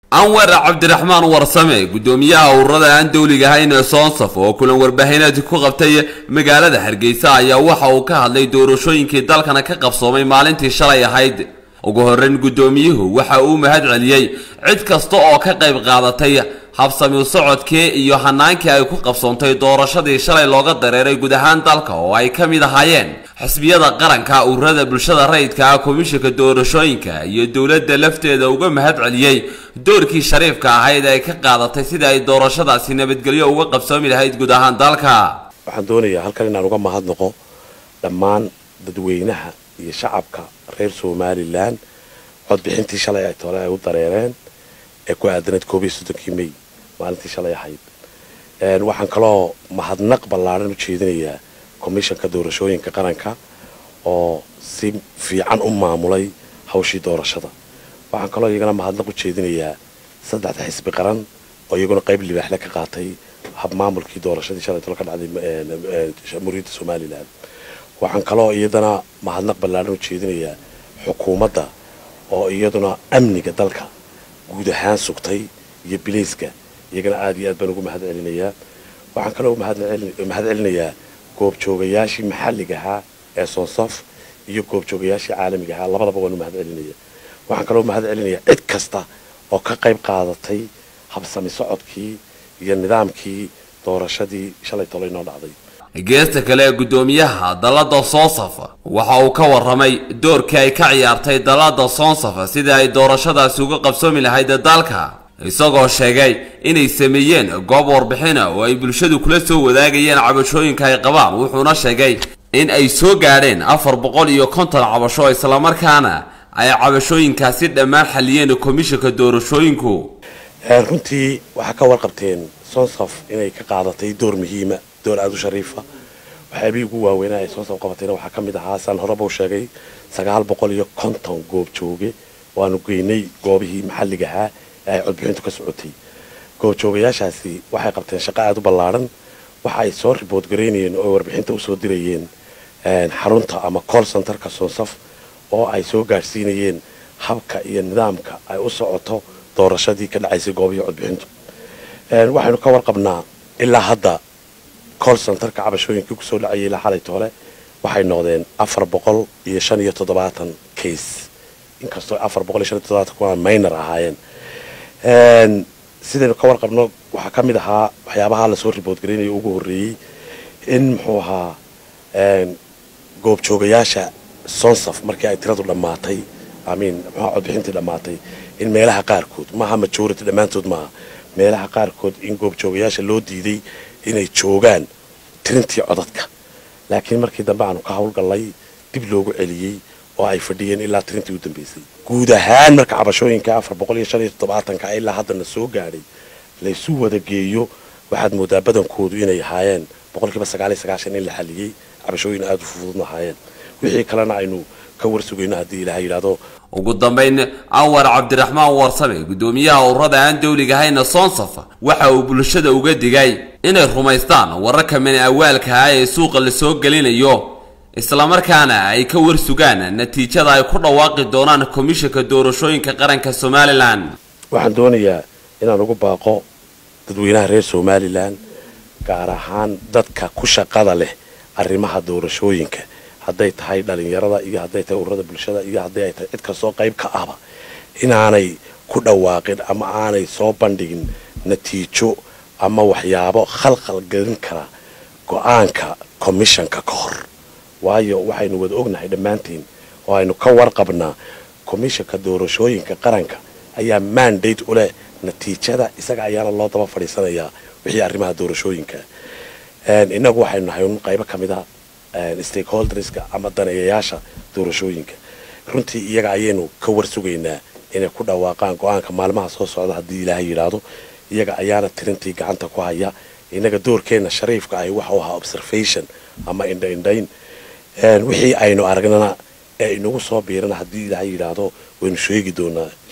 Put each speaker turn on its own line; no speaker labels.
anwar cabdiraxmaan warsame guddoomiyaha ururada aan dowliga ahayn ee soonsaf oo kulan warbaahineed ku qabtay magaalada hargeysa ayaa waxa uu ka hadlay doorashooyinkii dalkana ka qabsoomay maalintii shalay ahayd ugu horreyn guddoomiyuhu waxa uu mahad celiyey cid kasta oo ka qayb qaadatay habsami socodkii iyo hanaankii ay ku qabsoontay doorashadii shalay looga dareeray guud ahaan dalka oo ay ka mid ahaayeen xisbiyada qaranka ururada bulshada rayidka ah komishinka doorashooyinka iyo dowladda lafteeda uga mahad celiyey doorkii shariifka ahayd ay ka qaadatay sidii ay doorashadaasi nabadgelyo uga qabsoomi lahayd guud ahaan dalka
waxaan doonayaa halkan inaan uga mahadnaqo dhammaan dadweynaha iyo shacabka reer somalilan codbixintii shalay ay tole ay u dareereen ee ku aadanayd koob iyo soddonkii may maalintii shalay ahayd waxaan kaloo mahadnaq ballaaran u jeedinayaa komishanka doorashooyinka qaranka oo si fiican u maamulay hawshii doorashada waxaan kaloo iyagana mahadnaq u jeedinayaa saddexda xisbi qaran oo iyaguna qayb libaaxle ka qaatay habmaamulkii doorashadii shalay tolo ka dhacday jamhuuriyadda somalilan waxaan kaloo iyadana mahadnaq ballaaran u jeedinayaa xukuumadda oo iyaduna amniga dalka guud ahaan sugtay iyo bilayska iyagana aada iyo aad baan ugu mahad celinayaa waxaan kaloo mahad celinayaa goobjoogayaashii maxalliga ahaa ee soonsaf iyo goobjoogayaashii caalamiga ahaa labadaba waan u mahad celinaya waxaan kaloo mahad celinayaa cid kasta oo ka qayb qaadatay habsami socodkii iyo nidaamkii doorashadii shalay tolo inoo dhacday
geesta kale ee guddoomiyaha dalladda soonsaf waxa uu ka warramay doorkii ay ka ciyaartay dalladda soonsaf sidii ay doorashadaasi uga qabsoomi lahayd dalka isagoo sheegay inay sameeyeen goob warbixina oo ay bulshadu kula soo wadaagayeen cabashooyinka ay qabaan wuxuuna sheegay in ay soo gaadheen afar boqol iyo konton cabasho islamarkaana ay cabashooyinkaasi dhammaan xaliyeen komishanka doorashooyinku
runtii waxaa ka warqabteen sonsaf inay ka qaadatay door muhiima door aada u shariifa waxyaabihii ugu waaweynaa ay soonsaf qabatayna waxaa ka mid ahaa saan horeba u sheegay sagaal boqol iyo konton goob jooge waanu geynay goobihii maxalliga ahaa ee ay codbixintu ka socotay goobjoogayaashaasi waxay qabteen shaqo aada u ballaaran waxa ay soo ribood garaynayeen oo warbixinta usoo dirayeen xarunta ama call centerka soonsaf oo ay soo gaadhsiinayeen habka iyo nidaamka ay u socoto doorashadii ka dhacaysay goobihii codbixintu waxaynu ka warqabnaa ilaa hadda call centerka cabashooyinkii kusoo dhacayay ilaa xalay toole waxay noqdeen afar boqol iyo shan iyo toddobaatan case inkastoo afar boqol iyo shan iyo toddobaatan kuwa minor ahaayeen sidaynu ka warqabno waxaa ka mid ahaa waxyaabaha lasoo ribood garaynaya ugu horreeyey in muxuu ahaa goobjoogayaasha sonsaf markii ay tiradu dhammaatay amiin muxua codbixintii dhammaatay in meelaha qaarkood maaha majority dhammaantood maaha meelaha qaarkood in goobjoogayaasha loo diiday inay joogaan tirintii codadka laakiin markii dambe aanu ka howlgallay dib loogu celiyey oo ay fadhiyeen ilaa tirintii u dambeysay guud ahaan marka cabashooyinka afar boqol iyo shan iyo toddobaatanka ilaa haddana soo gaadhay laysu wada geeyo waxaad moodaa badankoodu inay ahaayeen boqolkiiba sagaal iyo sagaashan in la xaliyey cabashooyin aada u fududna ahaayeen wixii kalena aynu ka warsugayno haddii ilaha yidhaahdo
ugu dambayn anwar cabdiraxmaan warsame guddoomiyaha ururada aan dowliga ahayna soonsaf waxa uu bulshada uga digay inay rumaystaan wararka mani awaalka ah ee suuqa lasoo gelinayo islamarkaana ay ka warsugaan natiijada ay ku dhawaaqi doonaan komishanka doorashooyinka qaranka somalilan
waxaan doonayaa inaan ugu baaqo dadweynaha reer somalilan gaar ahaan dadka ku shaqada leh arrimaha doorashooyinka hadday tahay dhalinyarada iyo hadday tahay ururada bulshada iyo hadday ay tahay cid kastoo qayb ka ahba inaanay ku dhawaaqin ama aanay soo bandhigin natiijo ama waxyaabo khalkhal gelin kara go-aanka commishanka ka hor waayo waxaynu wada ognahay dhammaantiin oo aynu ka warqabnaa komishanka doorashooyinka qaranka ayaa mandate u leh natiijada isaga ayaana loo daba fadhiisanayaa wixii arrimaha doorashooyinka innagu waxaynu nahay un qaybo ka mid a stakeholderska ama daneeyayaasha doorashooyinka runtii iyaga ayaynu ka warsugaynaa inay ku dhawaaqaan go-aanka maalmaha soo socda haddii ilaahay yidhaahdo iyaga ayaana tirintii gacanta ku haya innaga doorkeenna shariifka ahi waxa u ahaa observation ama indhaindhayn wixii aynu aragnana ee inagu soo biirana haddii ilaahay yidhaahdo waynu sheegi doonaa